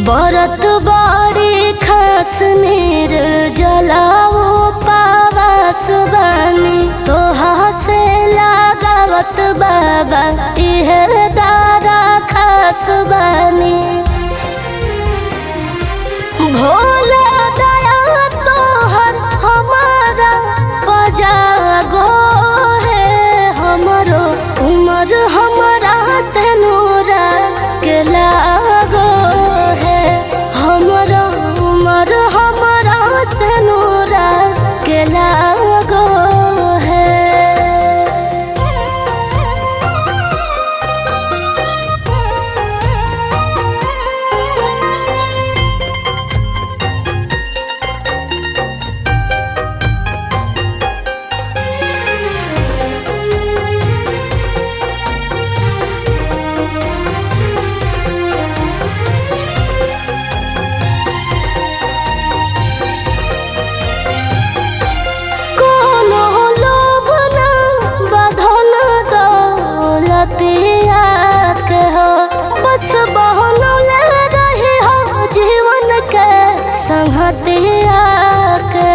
बरत बाड़ी खास नीर जलाओ पावास बानी तोहा से लगावत बाबा इहे दारा खास बानी भोला दया तोहर हमारा बजागो है हमरो उमर हमारा से नूरा के लागो है हमरो उमर हमारा से नूरा के लागो है कोनो लोभ ना बधन दौलतिया के हो बस बहनौले रही हो जीवन के संगतिया के